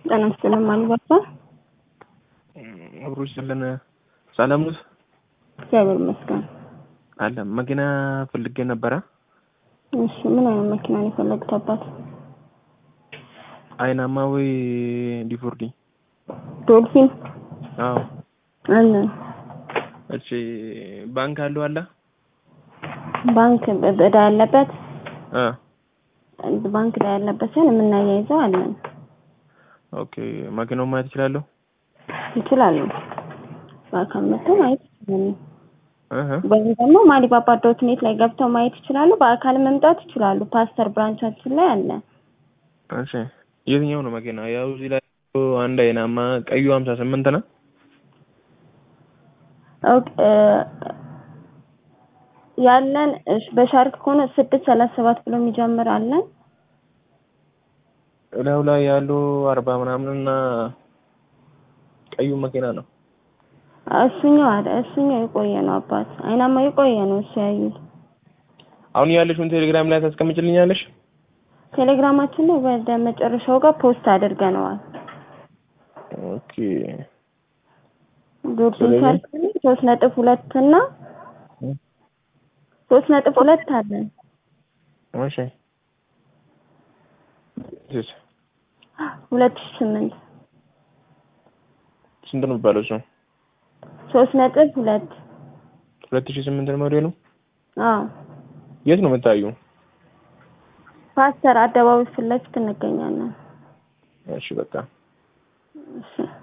ጤና ይስጥልን ማልበርታ አብሮ ይስጥልን። ሰላም ነው? እግዚአብሔር ይመስገን። አለ መኪና ፈልጌ ነበረ። እሺ ምን አይነት መኪና ነው የፈለጉት አባት? አይናማ ወይ ዲፎርዲ? ዶልፊን አዎ። አለ እሺ ባንክ አለው አለ? ባንክ እዳ ያለበት አ ባንክ እዳ ያለበት ሲሆን የምናያይዘው አለን። ኦኬ መኪናውን ማየት እችላለሁ? ይችላሉ። በአካል መጥተው ማየት ይችላሉ። እህ ወይም ደግሞ ማሊባባ ዶት ኔት ላይ ገብተው ማየት ይችላሉ። በአካል መምጣት ይችላሉ። ፓስተር ብራንቻችን ላይ አለ። እሺ የትኛው ነው መኪና? ያው እዚህ ላይ አንድ አይናማ ቀዩ 58 ነው። ኦኬ ያለን እሺ በሻርክ ከሆነ ስድስት ሰላሳ ሰባት ብሎ የሚጀምር አለን። እላዩ ላይ ያለው አርባ ምናምን እና ቀዩ መኪና ነው። እሱኛው አለ እሱኛው የቆየ ነው አባት አይናማ የቆየ ነው እሱ ያዩት። አሁን ያለሽውን ቴሌግራም ላይ ታስቀምጭልኛለሽ? ቴሌግራማችን ላይ ወደ መጨረሻው ጋር ፖስት አድርገነዋል። ኦኬ ዶርሲን ስለዚህ- ሻርክ ሶስት ነጥብ ሁለት እና ሶስት ነጥብ ሁለት አለን። እሺ እሺ ሁለት ሺህ ስምንት ስንት ነው የሚባለው እሱ? ሶስት ነጥብ ሁለት ሁለት ሺህ ስምንት ነው ሞዴሉ። አዎ የት ነው የምታዩ? ፓስተር አደባባይ ፊት ለፊት እንገኛለን። እሺ በቃ እሺ